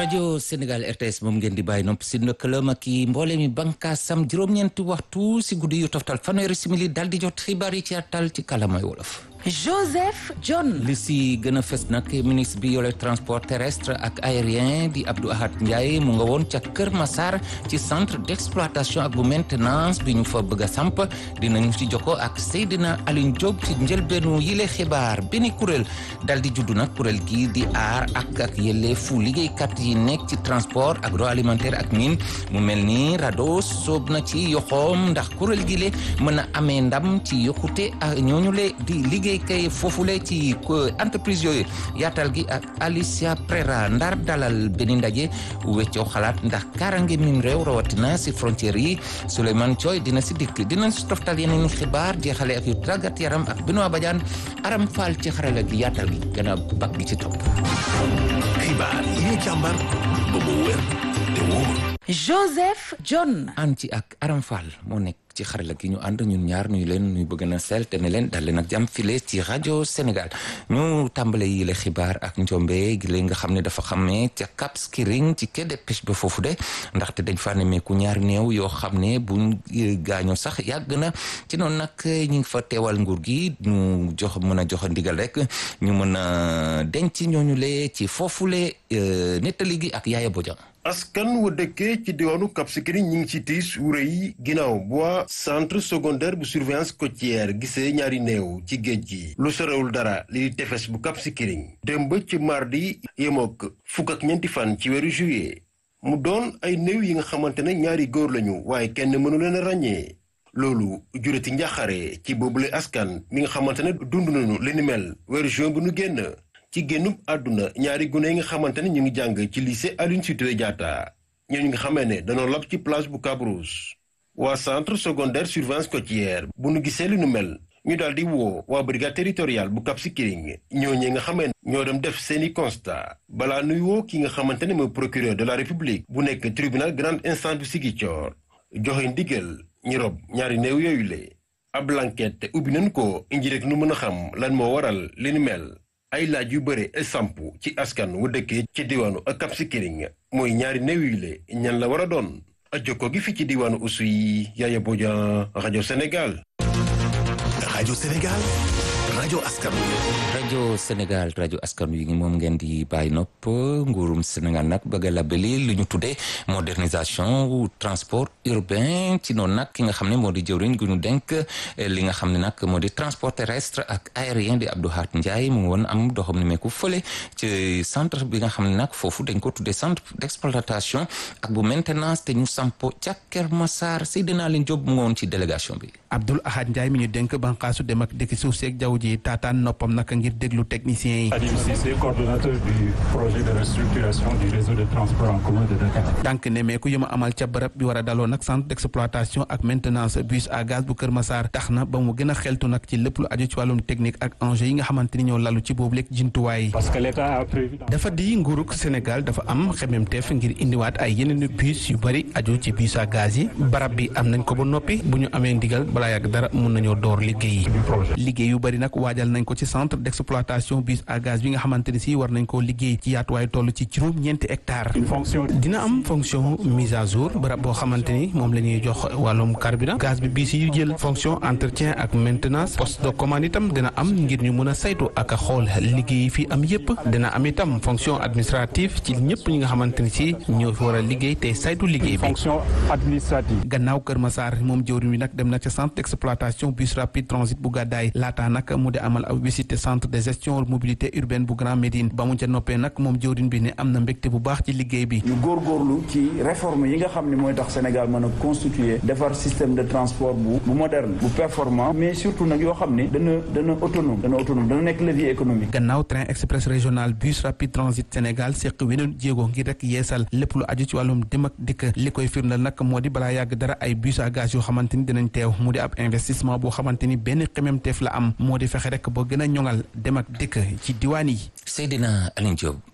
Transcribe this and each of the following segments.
rajo Sénégal RTS moom ngeen di bàyyi nopp si lëkkaloom ak i mboole mi bànkaasam juróom-ñeenti waxtu si guddi yu toftal fanweeri simili dal di jot xibaar yi ci àttal ci kalamay wolof. Joseph John. li si gën a fës nag ministre bi yore transport terrestre ak aérien di Abdou Ahad Ndiaye mu nga woon ca Kër Massar ci centre d'exploitation ak bu maintenance bi ñu fa bëgg a samp dinañu ci jokko ak Seydina Alioune Diop ci njëlbeenu yile xibaar benn kuréel dal di juddu nag kuréel gi di aar ak ak yelleefu liggéeykat yi nekk ci transport agroalimentaire ak mine mu mel ni RADDHO soob na ci yoxoom ndax kuréel gi le mën a amee ndam ci yokkute ak ñooñu le di liggéey kay foofule ci entreprise yooyu yaatal gi ak Alicia Prera ndar dalal benn ndaje weccoo xalaat ndax karange mim réew rawatina si frontières yi Souleymane Thioy dina si dikk dina si toftal yeneen xibaar jeexale ak yu tàggat yaram ak Benoît Badiane aram faal ci xarala gi yaatal gi gannaaw bak gi ci topp xibaar yi ñu càmbar ba mu wér te wóor Joseph John. an ci ak aram faal moo nekk ci xarala gi ñu ànd ñun ñaar nuy leen nuy bëgg na sel te ne leen dal leen ak jàmm file ci rajo Sénégal ñu tàmbale yi la xibaar ak njombe gi leen nga xam ne dafa xamee ca Cap Skirring ci quai de pêche ba foofu de ndaxte dañ fa nemmeeku ñaari néew yoo xam ne buñ gaañoo sax yàgg na ci noonu nag ñu ngi fa teewal nguur gi ñu jox mën a jox ndigal rek ñu mën a denc ñooñu lee ci foofule nettali gi ak Yaaya Bodian askan wa dëkkee ci diwaanu Cap Skirring ñi ngi ci tiis wu rëy ginnaaw bu centre secondaire bu surveillance côtière gisee ñaari néew ci géej gi lu sorewul dara li di tefes bu Cap Skirring démb ci mardi yemook fukk ak ñeenti fan ci weeru juillet mu doon ay néew yi nga xamante ne ñaari góor lañu waaye kenn mënu leen a ràññee loolu jurati njaaxare ci boobule askan mi nga xamante ne dund nañu li ni mel weeru juin bu nu génn ci génnub àdduna ñaari gune yi nga xamante ne ñu ngi jàng ci lycée Aline Sitoé Diatta ñooñu nga xamee ne danoo lab ci plage bu Cabrousse waa centre secondaire surveillance côtière bu nu gisee li nu mel ñu daal di woo waa brigade territoriale bu Cap Skirring ñooñee nga xamee ne ñoo dem def seeni constat balaa nuy woo ki nga xamante ne mooy procureur de la république bu nekk tribunal grande instance bu Ziguinchor joxe ndigal ñi rob ñaari néew yooyu le ab enquête ubbi nañu ko indi rek nu mën a xam lan moo waral li ni mel ay laaj yu bëre samp ci askan wu dëkkee ci diwaanu Cap Skirring mooy ñaari néew yi le ñan la war a doon jokko gi fi ci diwaanu Oussouye Yaya Bodian rajo Sénégal. rajo Sénégal rajo askan rajo Sénégal rajo askan wi moom ngeen di bàyyi nopp nguurum Sénégal nag bëgg a labeli lu ñu tuddee modernisation transport urbain ci noonu nag ki nga xam ne moo di jëwriñ gu ñu denk li nga xam ne nag moo di transport terrestre ak aérien di Abdou Hat Ndiaye mu ngi woon am doxam ni meeku fële ci centre bi nga xam ne nag foofu dañ ko tuddee centre d'exploitation ak bu maintenance te ñu sampo ca Kër Massar Seydina Leen Diop mu ngi woon ci délégation bi Abdou Ahad Ndiaye mi ñu dénk banqaasu dem ak dëkk suuf seeg jaww ji taataan noppam naka ngir déglu techniciens yi. Adim Cissé, coordonnateur du projet de restructuration du réseau de transport en commun de Dakar. tànk ne meeku yu ma amal ca bërëb bi war a daloo nag centre d'exploitation ak maintenance bus à gaz bu Kër Massar tax na ba mu gën a xeltu nag ci lépp lu aju ci wàllum technique ak enjeu yi nga xamante ni ñoo lalu ci boobu léegi jumtuwaay. Parce que l'État a prévu. dafa di nguurug Sénégal dafa am xememteef ngir indiwaat ay yeneen bus yu bëri aju ci bus à gaz yi barab bi am nañ ko ba noppi bu ñu amee ndigal balaa yàgg dara mun nañoo door liggéey yi liggéey yu bëri nag waajal nañ ko ci centre d'exploitation bus à gaz bi nga xamante ni si war nañ koo liggéey ci yaatuwaay toll ci juróom ñeenti hectares Une fonction dina am fonction mise à jour barab boo xamante ni moom la ñuy jox wàllum carburant gaz bi bis yu jël fonction entretien ak maintenance poste de commande itam dina am ngir ñu mën a saytu ak a xool liggéey yi fi am yépp dina am itam fonction administrative ci ñëpp ñi nga xamante ni si ñoo fi war a liggéey te saytu liggéey bi fonction administrative. gannaaw Kër Massar moom jëwriñ wi nag dem na ca centre d'exploitation bus rapide transit bu gàddaay laataa nag mu di amal ab visite centre de gestion mobilité urbaine bu Grand Médine ba mu ca noppee nag moom jëwriñ bi ne am na mbégte bu baax ci liggéey bi ñu góorgóorlu ci réforme yi nga xam ne mooy tax Sénégal mën a constituer defar système de transport bu bu moderne bu performant mais surtout nag yoo xam ne dana dana autonome dana autonome dana nekk levier économique gannaaw train express régional bus rapide transit Sénégal seq weneen jéego ngir rek yeesal lépp lu aju ci wàllum dem ak dikk li koy firndal nag moo di balaa yàgg dara ay bus à gaz yoo xamante ni dinañ teew mu di ab investissement boo xamante ni benn xememteef la am moo di fexe rek boo gën a ñoŋal dem ak dikk ci diwaan yi Seydina Alioune Diop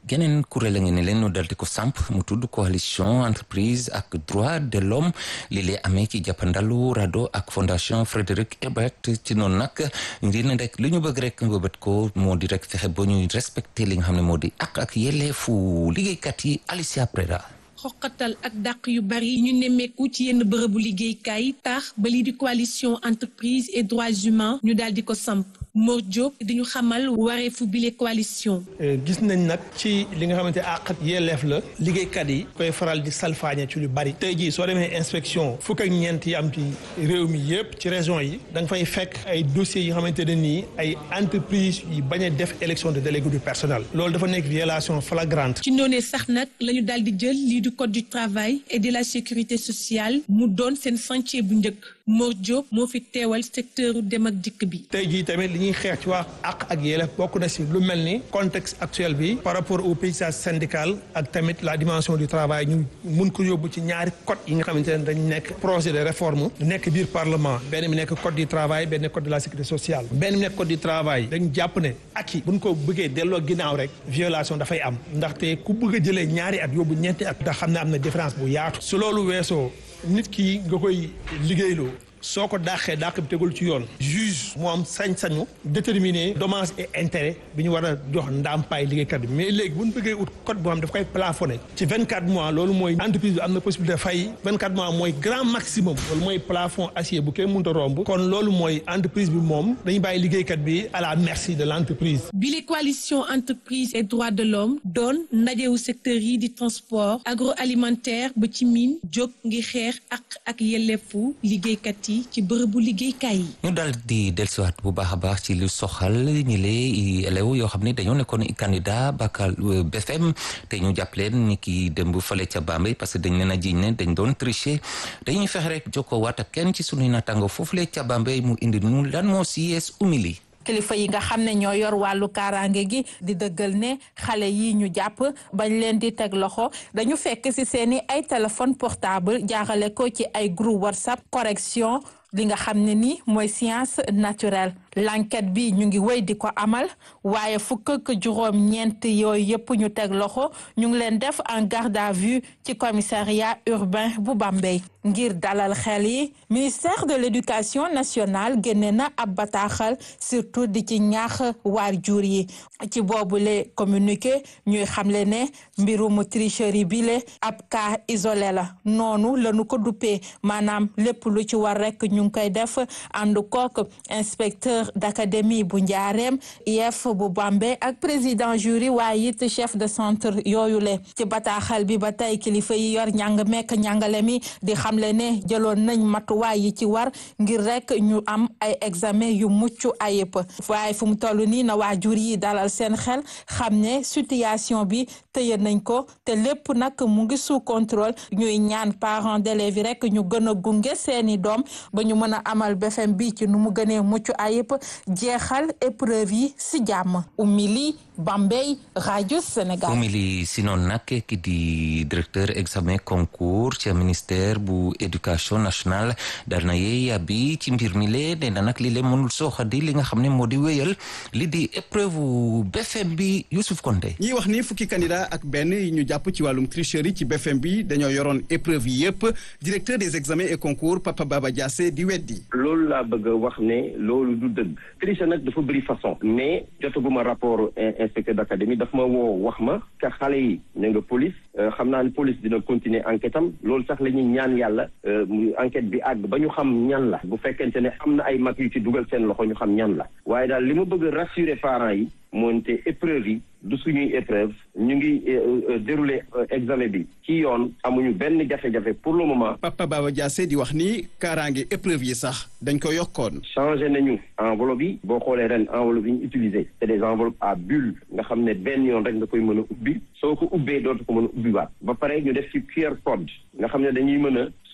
geneen kuréel a ngi ne leen ñu dal di ko samp mu tudd coalition entreprise ak droit de l'homme li lay amee ci jàppandalu RADDHO ak fondation Frédéric Ebert ci noonu nag ngir ne rek li ñu bëgg rek mbëbët ko moo di rek fexe ba ñuy respecté li nga xam ne moo di ak ak yelleefu liggéeykat yi Alicia Preda xoqatal ak dàq yu bari ñu nemmeeku ci yenn bërëbu liggéeykaay tax ba lii di coalition entreprise et droits humains ñu daal di ko samp Mor Diop di ñu xamal wareefu bile coalition. gis nañ nag ci li nga xamante àq ak yelleef la liggéeykat yi koy faral di salfaañe ci lu bari tey jii soo demee inspection fukk ak ñeent yi am ci réew mi yëpp ci région yi da nga fay fekk ay dossiers yi nga xamante ne nii ay entreprise yi bañ a def élection de délégué du personnel loolu dafa nekk violation flagrante. ci noonee sax nag la ñu daal di jël lii du code du travail et de la sécurité sociale mu doon seen chantier bu njëkk Mor Diop moo fi teewal secteur dem ak dikk bi. tey jii tamit li ñuy xeex ci wax àq ak yelleef bokk na si lu mel ni contexte actuel bi par rapport au paysage syndical ak tamit la dimension du travail ñu mun ko yóbbu ci ñaari code yi nga xamante ne dañ nekk projet de réforme nekk biir parlement benn mi nekk code du travail benn code de la sécurité sociale benn mi nekk code du travail dañ jàpp ne ak yi buñ ko bëggee delloo ginnaaw rek violation dafay am ndaxte ku bëgg a jëlee ñaari at yóbbu ñeenti at ndax xam ne am na différence bu yaatu su loolu weesoo nit ki nga koy liggéeyloo soo ko dàqee dàq bi tegul ci yoon juge moo am sañ-sañu déterminer dommages et intérêts bi ñu war a jox ndàmpaay liggéeykat bi mais léegi bu ñu bëggee ut code boo xam daf koy plafonné ci 24 mois loolu mooy entreprise bi am na possibilité fay 24 mois mooy grand maximum loolu mooy plafond acier bu kenn mënut a romb kon loolu mooy entreprise bi moom dañu bàyyi liggéeykat bi à la merci de l' entreprise. bile coalition entreprise et droits de l'homme doon ndajewu secteur yi di transport agroalimentaire ba ci mine jóg ngi xeex ak ak yelleefu liggéeykat yi. ci bërëbu liggéeykaay yi. ñu daal di dellusiwaat bu baax a baax ci lu soxal ñi lee élèves yoo xam ne dañoo nekkoon candidat bacal BFM te ñu jàpp leen ni ki démb fale ca Bambey parce que dañ leen a jiñ ne dañ doon tricher dañuy fexe rek jokkoo waat ak kenn ci sunuy naataango foofu le ca Bambey mu indi nu lan moo si yees umili. kilifa yi nga xam ne ñoo yor wàllu kaaraange gi di dëggal ne xale yi ñu jàpp bañ leen di teg loxo dañu fekk ci seeni ay téléphone portable jaarale ko ci ay groupe whatsapp correction li nga xam ne ni mooy science naturelle l'enquête bi ñu ngi wéy di ko amal waaye fukk ak juróom ñeent yooyu yëpp ñu teg loxo ñu ngi leen def en garde à vue ci commissariat urbain bu Bambey ngir dalal xel yi ministère de l'éducation nationale génne na ab bataaxal surtout di ci ñaax waajur yi ci boobule communiqué ñuy xamle ne mbirum tricherie bile ab cas isolé la noonu lañu ko duppee maanaam lépp lu ci war rek ñu ngi koy def ànd kook inspecteur d'académie bu njaareem IEF bu Bambey ak président jury waaye it chef de centre yooyu le ci bataaxal bi ba tey kilifa yi yor njàng mekk njàngale mi di xamle ne jëloon nañ matuwaay yi ci war ngir rek ñu am ay examen yu mucc ayib waaye fu mu toll nii na waajur yi dalal seen xel xam ne situation bi tëye nañ ko te lépp nag mu ngi sous contrôle ñuy ñaan parents d'élèves yi rek ñu gën a gunge seeni doom ba ñu mën a amal BFM bi ci nu mu gënee mucc ayib jeexal épreuve yi si jàmm umili Bambey rajo Sénégal. umili si noonu nag ki di directeur examen concours ci ministère bu éducation nationale dal na yee yàbbi ci mbir mi lee nee na nag li lee mënul sooxadi li nga xam ne moo di wéyal li di épreuve BFM bi Youssouf Konté. ñiy wax ni fukki candidat ak benn yi ñu jàpp ci wàllum tricherie ci BFM bi dañoo yoroon épreuve yi yëpp directeur des examens et concours Papa Baba Diassé di weddi. loolu laa bëgg a wax ne loolu du dëgg triche nag dafa bëri façon mais jotaguma rapport inspecteur d'académie daf ma woo wax ma ka xale yi ña nga police xam naa ne police dina continuer enquête am loolu sax la ñuy ñaan yàlla mu enquête bi àgg ba ñu xam ñan la bu fekkente ne am na ay mag yu ci dugal seen loxo ñu xam ñan la waaye daal li ma bëgg a rassurer parents yi moonte épreuve yi du suñuy épreuve ñu ngi dérouler examen bi ci yoon amuñu benn jafe-jafe pour le moment. Papa Baba Diassé di wax ni kaaraange épreuve yi sax dañ ko yokkoon. changé nañu enveloppe yi boo xoolee ren enveloppe yi ñu utilisé c'est des enveloppes à bulle nga xam ne benn yoon rek nga koy mën a ubbi soo ko ubbee dootu ko mën a ubbiwaat ba pare ñu def ci QR code nga xam ne dañuy mën a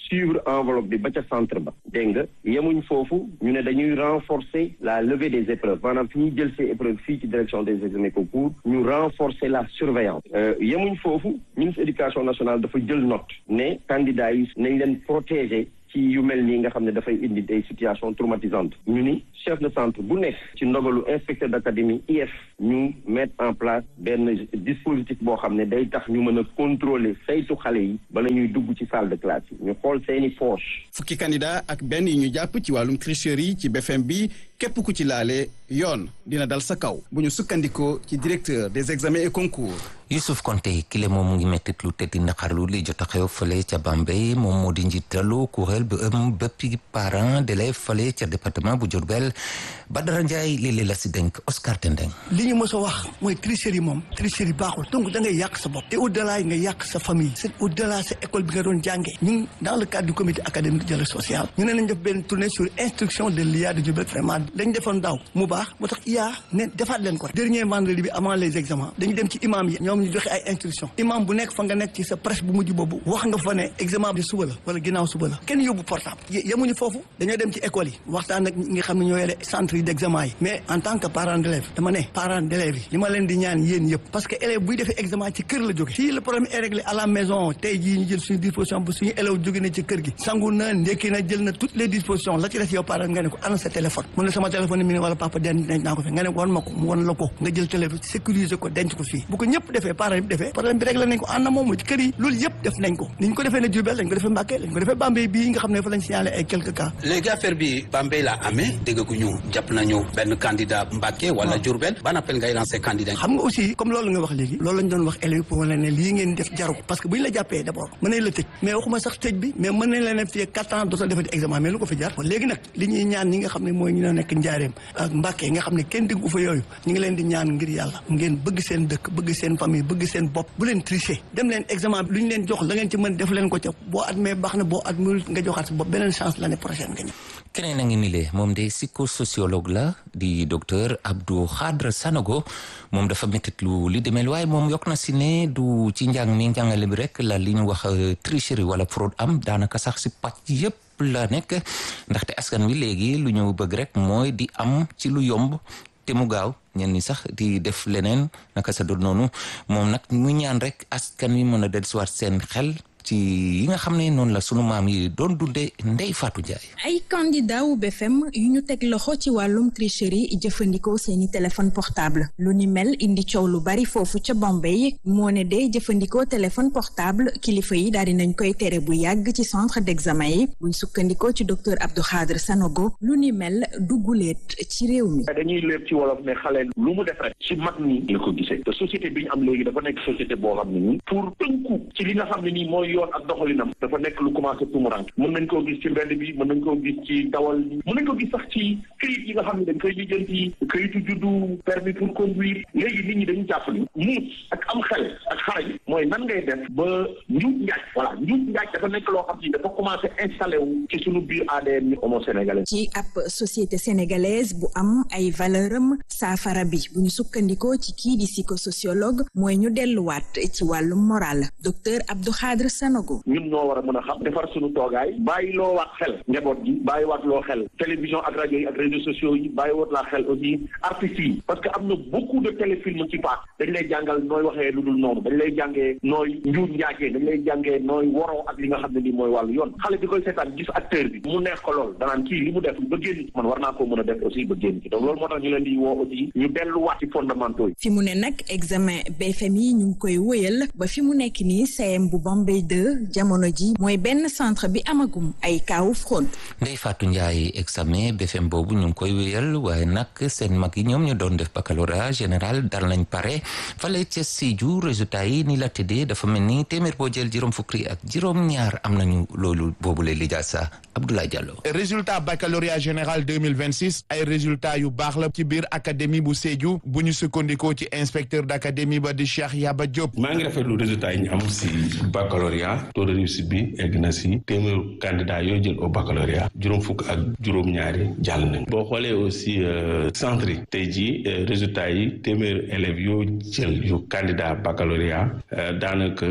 suivre enveloppe bi ba ca centre ba dégg nga yemuñ foofu ñu ne dañuy renforcer la levée des épreuves maanaam fi ñuy jël ces épreuves fii ci direction des examens concours ñu renforcer la surveillance yemuñ foofu ministre éducation nationale dafa jël note ne candidats yi nañ leen protéger ci yu mel nii nga xam ne dafay indi des situations traumatisantes ñu ni chef de centre bu nekk ci ndogalu inspecteur d'académie IF ñu mettre en place benn dispositif boo xam ne day tax ñu mën a contrôler saytu xale yi bala ñuy dugg ci salle de classe yi ñu xool seeni poche fukki candidat ak benn yi ñu jàpp ci wàllum tricherie ci BFM bi képp ku ci laale yoon dina dal sa kaw bu ñu sukkandikoo ci directeur des examens et concours Youssouf Konté kile moom mu ngi mettit lu te di naqarlu li jot a xew fële ca Bambey moom moo di njiitalu kuréel bu ëm béppi parents d'élèves fële ca département bu Diourbel Badara Ndiaye léeg-léeg la si dénk Oscar Tendeng li ñu mës a wax mooy tricherie moom tricherie baaxul donc da ngay yàq sa bopp et au delà nga yàq sa famille c'est au delà sa école bi nga doon jàngee ñun dans le cadre du comité académique de dialogue social ñu ne nañ def benn tournée sur instruction de l'IA de Diourbel vraiment lañ defoon daaw mu baax moo tax IA ne defaat leen ko rek dernier vendredi bi avant les examens dañu dem ci imam yi ñoom ñu joxe ay instruction imam bu nekk fa nga nekk ci sa presse bu mujj boobu wax nga fa ne examen bi suba la wala ginnaaw suba la kenn yóbbu portable yemuñu foofu dañoo dem ci école yi waxtaan ak ñi nga xam ne ñoo yore centre yi d'examen yi mais en tant que parent d'élève dama ne parent d'élève yi li ma leen di ñaan yéen yëpp parce que élève buy defee examen ci kër la jóge fii le problème est réglé à la maison tey jii ñu jël suñu disposition bu suñu élève jóge na ci kër gi sangu na ndekki na jël na toutes les dispositions la ci des yow parent nga ne ko ana sa téléphone mu ne sama téléphone mi ne wala papa den denc naa ko fi nga ne ko wan ma ko mu wan la ko nga jël téléphone sécuriser ko denc ko fii bu ko ñëpp defee parent yëpp defee problème bi réglé nañ ko ànd na moom ci kër yi loolu yëpp def nañ ko ni ñu ko defee ne Diourbel lañ ko defee Mbacké lañ ko defee Bambey bii nga xam ne fa lañ signalé ay quelques cas léegi affaire bi Bambey la amee déggaguñu jàpp nañu benn candidat Mbacké wala Diourbel ban appel ngay lancé candidat xam nga aussi comme loolu nga wax léegi loolu lañ doon wax élèves pour wane ne lii ngeen def jaru ko parce que bu ñu la jàppee d'abord mën nañ la tëj mais waxuma sax tëj bi mais mën nañ la ne fii quatre ans dootoo defati examen mais lu ko fi jar léegi nag li ñuy ñaan ñi nga xam ne mooy ñu ne nekk njaareem ak Mbacké nga xam ne kenn déggu fa yooyu ñu ngi leen di ñaan ngir yàlla ngeen bëgg seen dëkk bëgg seen famille bëgg seen bopp bu leen tricher dem leen examen bi lu ñu leen jox la ngeen ci mën def leen ko ca boo admee baax na boo admul nga joxaat sa bopp beneen chance l'année prochaine nga ñëw keneen a ngi ni le moom de psychosociologue la di docteur Abdou Khadre Sanogo moom dafa méttit lu li demel waaye moom yokk na si ne du ci njàng mi njàngale bi rek la li ñu wax tricherie wala fraude am daanaka sax si pàcc yépp la nekk ndaxte askan wi léegi lu ñu bëgg rek mooy di am ci lu yomb te mu gaaw ñenn ñi sax di def leneen naka sa doon noonu moom nag mu ñaan rek askan wi mën a dellusiwaat seen xel ci yi nga xam ne noonu la sunu maam yi doon dundee Ndeye Fatou Ndiaye. ay candidat wu BFM yu ñu teg loxo ci wàllum tricherie jëfandikoo seeni téléphone portable lu ni mel indi coow lu bari foofu ca Bombay moo ne de jëfandikoo téléphone portable kilifa yi daal di nañ koy tere bu yàgg ci centre d'examen yi buñ sukkandikoo ci docteur Abdou Khadre Sanogo lu ni mel dugguleet ci réew mi. dañuy léeb ci wolof ne xale lu mu def rek ci mag ñi la ko gisee te société bi ñu am léegi dafa nekk société boo xam ne nii pour tënku ci li nga xam ne nii mooy yoon ak doxalinam dafa nekk lu commencé tumurank mën nañ koo gis ci mbedd bi mën nañ koo gis ci dawal mën nañ ko gis sax ci këyit yi nga xam ne dañ koy lijjanti këyitu juddu permis pour conduire léegi nit ñi dañu jàpp ni muut ak am xel ak xarañ mooy nan ngay def ba njuut njaaj voilà njuut njaaj dafa nekk loo xam ni dafa commencé installé wu ci suñu biir ADN ni homo sénégalais ci ab société sénégalaise bu am ay valeur am saafara bi bu ñu sukkandikoo ci kii di psychosociologue mooy ñu delluwaat ci wàllum moral docteur Abdou Khadre Sanogo ñun ñoo war a mën a xam defar suñu toogaay bàyyi loo waat xel njaboot gi bàyyi waat loo xel télévision ak rajo yi ak réseaux sociaux yi bàyyi waat laa xel aussi artistes yi parce que am na beaucoup de téléfilms ci paak dañ lay jàngal nooy waxee lu dul noonu dañ lay jàngee nooy njuut njaajee dañ lay jàngee nooy waroo ak li nga xam ne nii mooy wàllu yoon xale bi koy seetaan gis acteur bi mu neex ko lool danaan kii li mu def ba génn man war naa koo mën a def aussi ba génn ci donc loolu moo tax ñu leen di woo aussi ñu delluwaat ci fondamentaux yi fi mu ne nag examen BFM yi ñu ngi koy wëyal ba fi mu nekk nii CM bu Bombay 2 jamono ji mooy benn centre bi amagum ay kaawu fraude. Ndeye Fatou Ndiaye examen BFM boobu ñu ngi koy wéyal waaye nag seen mag yi ñoom ñu doon def baccalauréat général dal nañ pare fale ca Sédhiou résultat yi ni la tëddee dafa mel ni téeméer boo jël juróom fukki ak juróom-ñaar am nañu loolu boobu la lijaasa Abdoulaye Diallo. résultat baccalauréat général 2026 ay résultat yu baax la ci biir académie bu Sédhiou bu ñu sukkandikoo ci inspecteur d'académie ba di Cheikh Yaba Diop. maa ngi rafetlu résultat yi ñu am si baccalauréat taux de réussite bi egg na si téeméeru candidat yoo jël au baccalauréat juróom fukk ak juróom-ñaari jàll nañ boo xoolee aussi centre yi tey jii résultat yi téeméeru élèves yoo jël yu candidat baccalauréat daanaka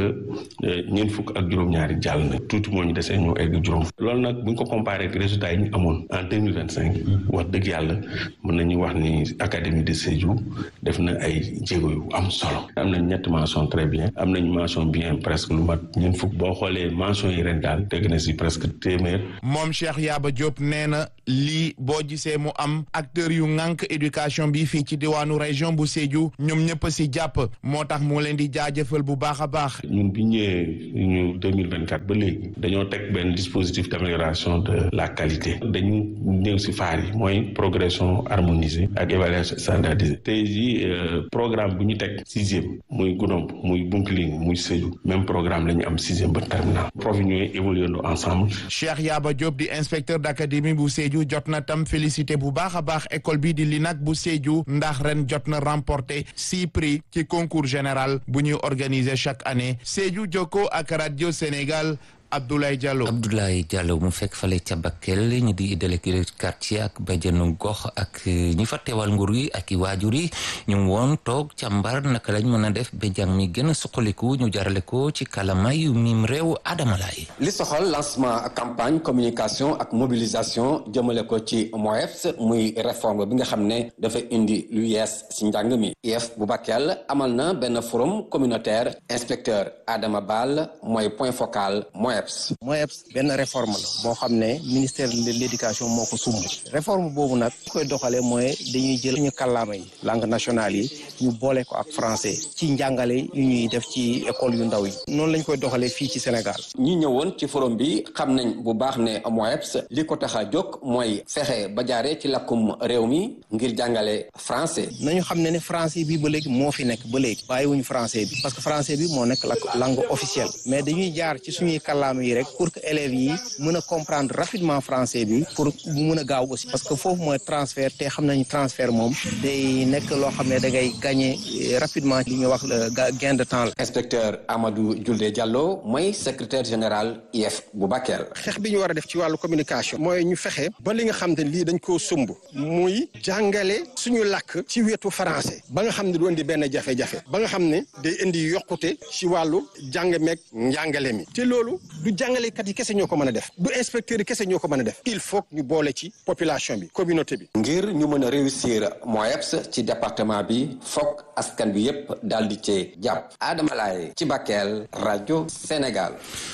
ñeent fukk ak juróom-ñaari jàll na tuuti moo ñu desee ñoo egg juróom loolu nag bu ñu ko comparé ak résultats yi ñu amoon en deux mille vingt cinq wax dëgg yàlla mën nañu wax ni académie de Sédhiou def na ay jéego yu am solo am nañ ñetti mention très bien am nañ mention bien presque lu mat ñeent fukk boo xoolee mention yi ren daal teg na si presque téeméer moom Cheikh Yaba Diop nee na lii boo gisee mu am acteurs yu ŋànk éducation bi fii ci diwaanu région bu Sédhiou ñoom ñëpp si jàpp moo tax mu leen di jaajëfal bu baax a baax. ñun bi ñëwee ñu deux mille vingt quatre ba léegi dañoo teg benn dispositif d' amélioration de la qualité dañu ñëw si faar yi mooy progression harmonisée ak évaluation standardisée tey jii programme bu ñu teg sixième muy Goudomp muy Bounkiling muy Sédhiou même programme la ñu am sixième ba terminal prof yi ñooy évoluer ensemble. Cheikh Yaba Diop di inspecteur d' académie bu Sédhiou jot na tam félicité bu baax a baax école bi di LINAC bu Sédhiou ndax ren jot na remporté six prix ci concours général bu ñuy organiser chaque année Sédhiou Jokko ak radio Sénégal Abdoulaye Diallo Abdoulaye Diallo mu fekk fale ca Bakel ñi di délégué quartier ak bajenu gox ak ñi fa teewal nguur yi ak i waajur yi ñu woon toog càmbar naka lañ mën a def ba jàng mi gën a suqaliku ñu jarale ko ci kalama yu mim réew Adama Laye li soxal lancement campagne communication ak mobilisation jëmale ko ci MOEPS muy réforme bi nga xam ne dafa indi lu yees si njàng mi IEF bu Bakel amal na benn forum communautaire inspecteur Adama Ball mooy point focal MOEPS MOEPS benn réforme la boo xam ne ministère de l' éducation moo ko sumb réforme boobu nag koy doxalee mooy dañuy jël ñu kàllaama yi langue nationale yi ñu boole ko ak français ci njàngale yu ñuy def ci école yu ndaw yi noonu lañ koy doxalee fii ci Sénégal ñi ñëwoon ci forum bi xam nañ bu baax ne MOEPS li ko tax a jóg mooy fexe ba jaaree ci lakkum réew mi ngir jàngale français nañu xam ne ne français bi ba léegi moo fi nekk ba léegi bàyyiwuñu français bi parce que français bi moo nekk la langue officielle mais dañuy jaar ci suñuy kàllaama yi rek pour que élèves yi mën a comprendre rapidement français bi pour mu mën a gaaw aussi parce que foofu mooy transfert te xam nañu transfert moom day nekk loo xam ne da ngay gagner rapidement li ñuy wax gain de temps la. inspecteur Amadou Julde Diallo mooy secrétaire général IEF bu Bakel. xeex bi ñu war a def ci wàllu communication. mooy ñu fexe ba li nga xam ne lii dañ koo sumb muy jàngale suñu làkk ci wetu français ba nga xam ne du indi benn jafe-jafe ba nga xam ne day indi yokkute ci wàllu jàng meeg njàngale mi te loolu du jàngalekat yi kese ñoo ko mën a def du inspecteur yi kese ñoo ko mën a def il faut ñu boole ci population bi communauté bi. ngir ñu mën a réussir MOEPS ci département bi fokk askan bi yépp daal di cee jàpp Adama Laye ci Bakel rajo Sénégal.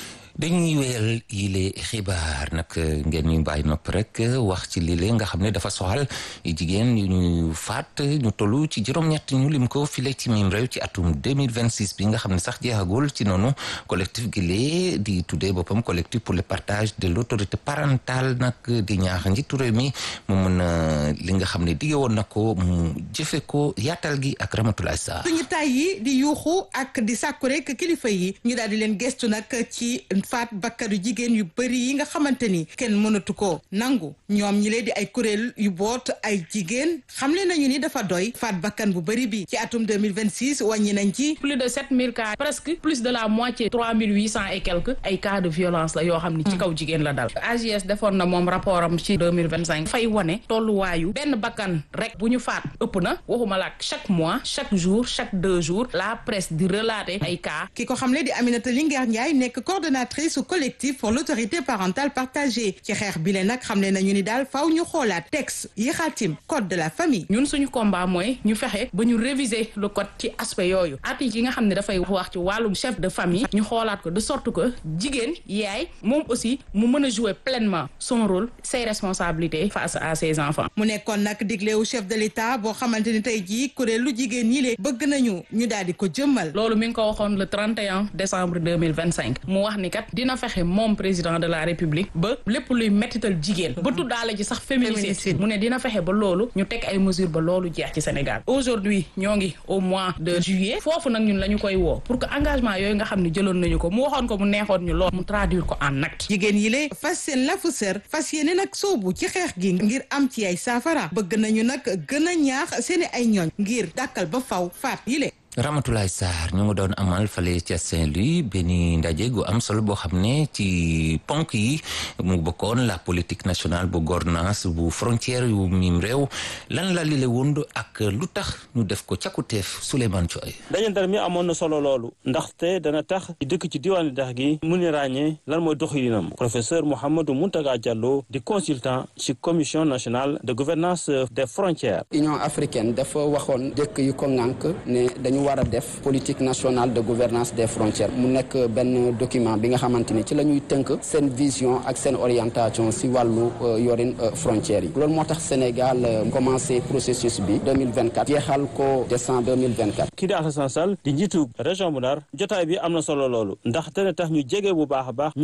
dañuy wéyal yile xibaar nag ngeen ñu bàyyi nopp rek wax ci lile nga xam ne dafa soxal jigéen yu ñu faat ñu tollu ci juróom-ñett ñu lim ko file ci mim réew ci atum 2026 bi nga xam ne sax jeexagul ci noonu collectif gi lee di tuddee boppam collectif pour le partage de l' autorité parentale nag di ñaax njiitu réew mi mu mën a li nga xam ne dige woon na ko mu jëfe ko yaatal gi ak Ramatoulaye Sarr suñu tay yi di yuuxu ak di sàkku rek kilifa yi ñu daal di leen gestu nag ci faat bakkanu jigéen yu bëri yi nga xamante ni kenn mënatu ko nangu ñoom ñi lee di ay kuréel yu boot ay jigéen xamle nañu ni dafa doy faat bakkan bu bëri bi ci atum 2026 wàññi nañ ci plus de 7000 cas presque plus de la moitié 3800 et quelques ay cas de violence la yoo xam ni ci kaw jigéen la dal AGS defoon na moom rapport am ci 2025 fay wane tolluwaayu benn bakkan rek bu ñu faat ëpp na waxuma la chaque mois chaque jour chaque deux jours la presse di relater ay cas ki ko xamle di Aminata Linguère Ndiaye nekk coordonnatrice su collectif pour l'autorité parentale partagée ci xeex bi leen nag xam ne nañu ni daal faaw ñu xoolaat texte yi xaatim code de la famille ñun suñu combat mooy ñu fexe ba ñu réviser le code ci aspect yooyu article yi nga xam ne dafay wax ci wàllum chef de famille ñu xoolaat ko de sorte que jigéen yaay moom aussi mu mën a jouer pleinement son rôle ses responsabilités face à ses enfants mu nekkoon nag digleewu chef de l'état boo xamante ni tey jii kuréelu jigéen ñi lee bëgg nañu ñu daal di ko jëmmal loolu mi ngi ko waxoon le 31 décembre 2025 mu wax ni kat dina fexe moom président de la république ba lépp luy mettital jigéen ba tuddaale ci sax féminicide mu ne dina fexe ba loolu ñu teg ay mesures ba loolu jeex ci Sénégal aujourd'hui ñoo ngi au mois de juillet foofu nag ñun la ñu koy woo pour que engagement yooyu nga xam ne jëloon nañu ko mu waxoon ko mu neexoon ñu lool mu traduire ko en acte jigéen yi lée fas seen lafu sër fas yéene nag soobu ci xeex gi ngir am ci ay saafara bëgg nañu nag gën a ñaax seeni ay ñooñ ngir dàkkal ba faw faat yi lée Ramatoulaye Sarr ñu ngi doon amal fale ca Saint-Louis benn ndaje gu am solo boo xam ne ci ponk yi mu bokkoon la politique nationale bu gouvernance bu frontière yu mim réew lan la lile wund ak lu tax ñu def ko càkkutéef Souleymane Thioye dajante mi amoon na solo loolu ndaxte dana tax dëkk ci diwaanu dex gi mu ni ràññee lan mooy doxalinam professeur Mouhamadou Mountaga Diallo di consultant ci commission nationale de gouvernance des frontières Union africaine dafa waxoon dëkk yu ko ŋànk ne dañu war a def politique nationale de gouvernance des frontières mu nekk benn document bi nga xamante ni ci la ñuy tënk seen vision ak seen orientation si wàllu yorin frontières yi loolu moo tax Sénégal commencé processus bi 2024 jeexal ko décembre 2024 kii di Alassane Sall di njiitu région bu Ndar jotaay bi am na solo loolu ndax dana tax ñu jege bu baax a baax